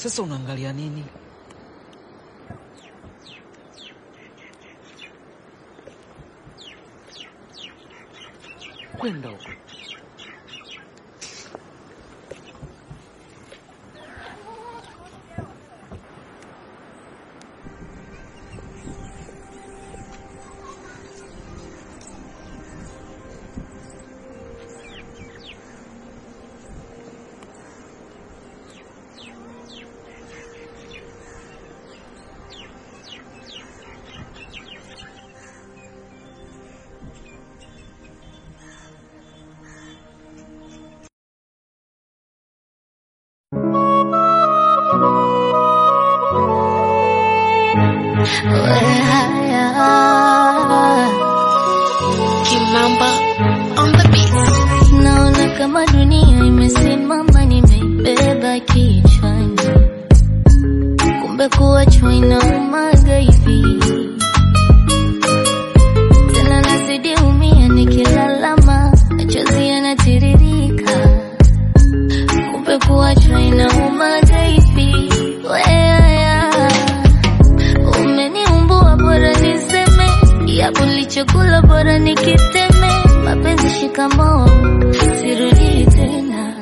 Sasa unaangalia nini? Kwenda huko. Kimamba on the beat. Naona kama dunia imesimama, nimeibeba kichwani, kumbe kuachwa inaumaga hivi. Tena nazidi umia, nikilalama machozi yanatiririka, kumbe kuachwa inaumaga hivi. Weaya, umeniumbua, bora niseme yapo nilichokula, bora nikiteme. Mapenzi shikamoo, sirudi tena.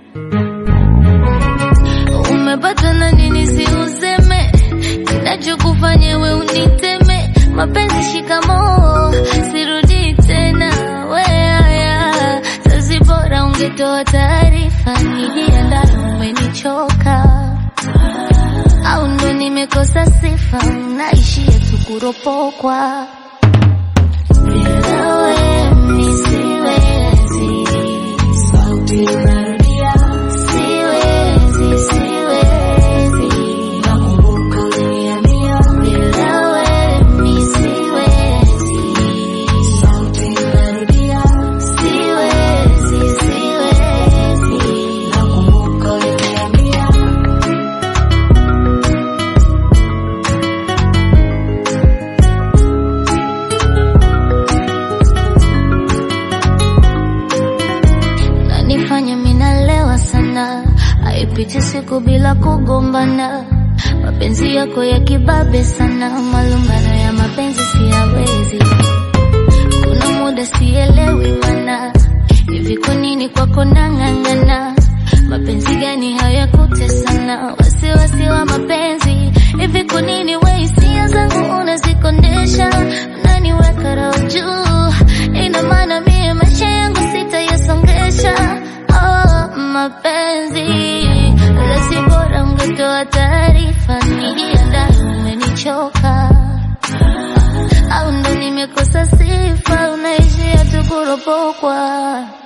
Umepatwa na nini? Si useme kinachokufanya we uniteme. Mapenzi shikamoo, sirudi tena. Weaya, sasi bora ungetoa taarifa, nijiandae. Umenichoka au ndo nimekosa sifa? Naishia tu kuropokwa bila wewe mi siwezi. Sauti inarudia, siwezi, siwezi. Nakumbuka uliniambia bila wewe mi siwezi. Sauti inarudia, siwezi, siwezi. Nakumbuka uliniambia nanifanya minalewa sana, haipiti siku bila kugombana. Mapenzi yako ya kibabe sana, malumbano ya mapenzi siyawezi. Kuna muda sielewi mana, hivi kwa nini kwako nang'ang'ana? Mapenzi gani hayakutesana? Wasiwasi wa mapenzi, hivi kwa nini we hisia zangu unazikondesha? Unaniweka roho juu, ina maana mie maisha yangu sitayasongesha. Oh, mapenzi lasi bora ungetoa taarifa, nijiandae, umenichoka au ndo nimekosa sifa, unaishia tu kuropokwa.